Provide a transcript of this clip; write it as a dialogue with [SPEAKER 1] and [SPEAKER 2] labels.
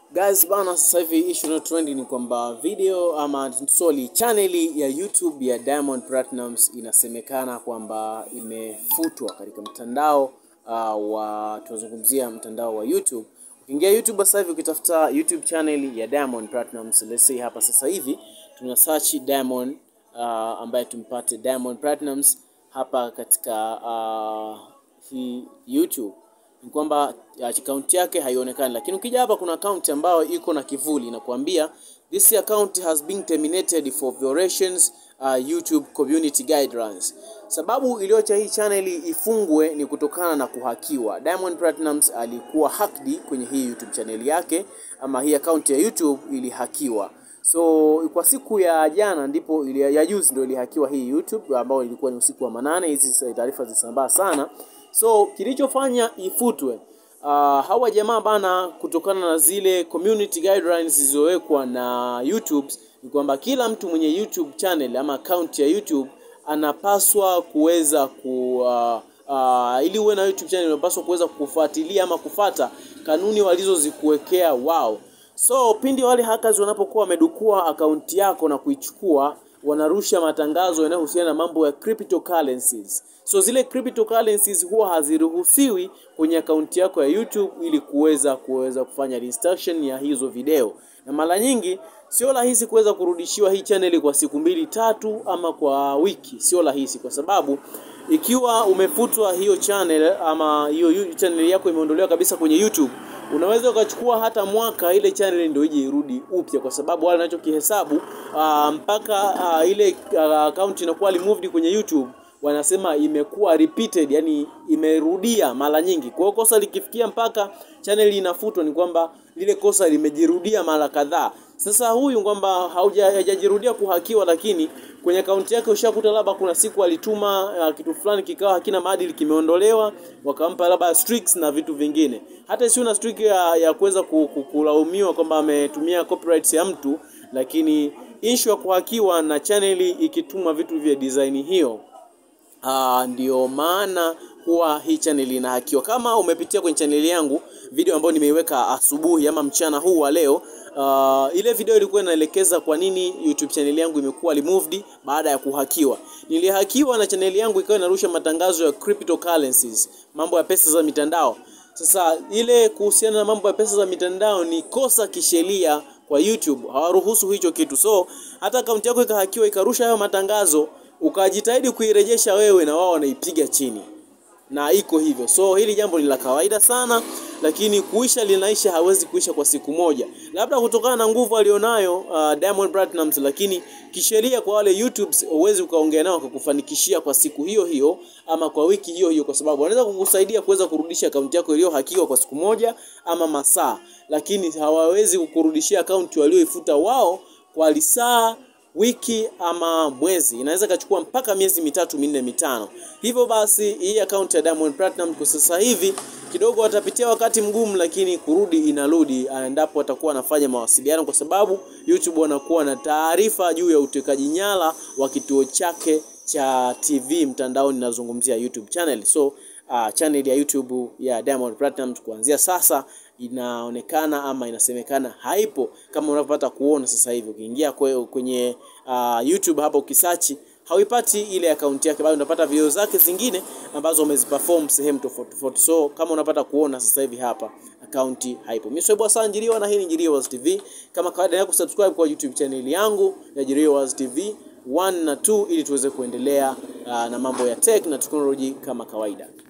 [SPEAKER 1] Guys bana, sasa hivi issue na trend ni kwamba video ama sorry, channel ya YouTube ya Diamond Platnumz inasemekana kwamba imefutwa katika mtandao uh, wa tunazungumzia mtandao wa YouTube. Ukiingia YouTube sasa hivi ukitafuta YouTube channel ya Diamond Platnumz, let's say hapa sasa hivi tuna search Diamond uh, ambaye tumpate Diamond Platnumz hapa katika uh, hii YouTube ni kwamba akaunti yake haionekani, lakini ukija hapa kuna akaunti ambayo iko na kivuli inakuambia this account has been terminated for violations uh, YouTube community guidelines. Sababu iliyoacha hii channel ifungwe ni kutokana na kuhakiwa. Diamond Platnumz alikuwa hacked kwenye hii YouTube channel yake, ama hii account ya YouTube ilihakiwa. So kwa siku ya jana ndipo ili, ya juzi ndio ilihakiwa hii YouTube ambayo ilikuwa ni usiku wa manane. Hizi taarifa zisambaa sana. So kilichofanya ifutwe uh, hawa jamaa bana, kutokana na zile community guidelines zilizowekwa na YouTube ni kwamba kila mtu mwenye YouTube channel ama account ya YouTube anapaswa kuweza ku uh, uh, ili uwe na YouTube channel unapaswa kuweza kufuatilia ama kufata kanuni walizozikuwekea wao. So pindi wale hackers wanapokuwa wamedukua akaunti yako na kuichukua wanarusha matangazo yanayohusiana na mambo ya cryptocurrencies. So zile cryptocurrencies huwa haziruhusiwi kwenye akaunti yako ya YouTube ili kuweza kuweza kufanya restriction ya hizo video, na mara nyingi sio rahisi kuweza kurudishiwa hii channel kwa siku mbili tatu ama kwa wiki, sio rahisi kwa sababu ikiwa umefutwa hiyo channel ama hiyo channel yako imeondolewa kabisa kwenye YouTube unaweza ukachukua hata mwaka ile channel ndio ije irudi upya, kwa sababu wale wanachokihesabu uh, mpaka uh, ile uh, account inakuwa removed kwenye YouTube wanasema imekuwa repeated, yani imerudia mara nyingi. Kwa hiyo kosa likifikia mpaka channel inafutwa, ni kwamba lile kosa limejirudia mara kadhaa. Sasa huyu kwamba haujajirudia kuhakiwa, lakini kwenye akaunti yake ushakuta labda kuna siku alituma uh, kitu fulani kikawa hakina maadili, kimeondolewa, wakampa labda streaks na vitu vingine. Hata si una streak ya, ya kuweza kulaumiwa kwamba ametumia copyrights ya mtu, lakini issue ya kuhakiwa na channel ikituma vitu vya design hiyo Uh, ndio maana huwa hii channel inahakiwa. Kama umepitia kwenye channel yangu video ambayo nimeiweka asubuhi ama mchana huu wa leo, uh, ile video ilikuwa inaelekeza kwa nini YouTube channel yangu imekuwa removed baada ya kuhakiwa. Nilihakiwa na channel yangu ikawa inarusha matangazo ya cryptocurrencies, mambo ya pesa za mitandao. Sasa ile kuhusiana na mambo ya pesa za mitandao ni kosa kisheria kwa YouTube, hawaruhusu hicho kitu. So hata akaunti yako ikahakiwa ikarusha hayo matangazo ukajitahidi kuirejesha wewe na wao wanaipiga chini, na iko hivyo. So hili jambo ni la kawaida sana, lakini kuisha linaisha, hawezi kuisha kwa siku moja, labda kutokana na nguvu alionayo uh, Diamond Platnumz, lakini kisheria kwa wale YouTube huwezi ukaongea nao kukufanikishia kwa siku hiyo hiyo ama kwa wiki hiyo hiyo, kwa sababu wanaweza kukusaidia kuweza kurudisha akaunti yako iliyohakiwa kwa siku moja ama masaa, lakini hawawezi kukurudishia akaunti walioifuta wao kwa lisaa wiki ama mwezi, inaweza ikachukua mpaka miezi mitatu minne mitano. Hivyo basi hii akaunti ya Diamond Platinum kwa sasa hivi kidogo watapitia wakati mgumu, lakini kurudi inarudi endapo watakuwa wanafanya mawasiliano, kwa sababu YouTube wanakuwa na taarifa juu ya utekaji nyara wa kituo chake cha TV mtandaoni, nazungumzia YouTube channel. So uh, channel ya YouTube ya Diamond Platinum kuanzia sasa inaonekana ama inasemekana haipo kama unavyopata kuona sasa hivi. Ukiingia kwenye uh, YouTube hapa ukisachi hauipati ile akaunti yake, bado unapata video zake zingine ambazo umeziperform sehemu tofauti tofauti. So kama unapata kuona sasa hivi hapa akaunti haipo. Mimi Swaibu Hassan Jiriwa na hii ni Jiriwa Waz TV. Kama kawaida yako subscribe kwa YouTube channel yangu ya Jiriwa Waz TV 1 na 2 ili tuweze kuendelea uh, na mambo ya tech na technology kama kawaida.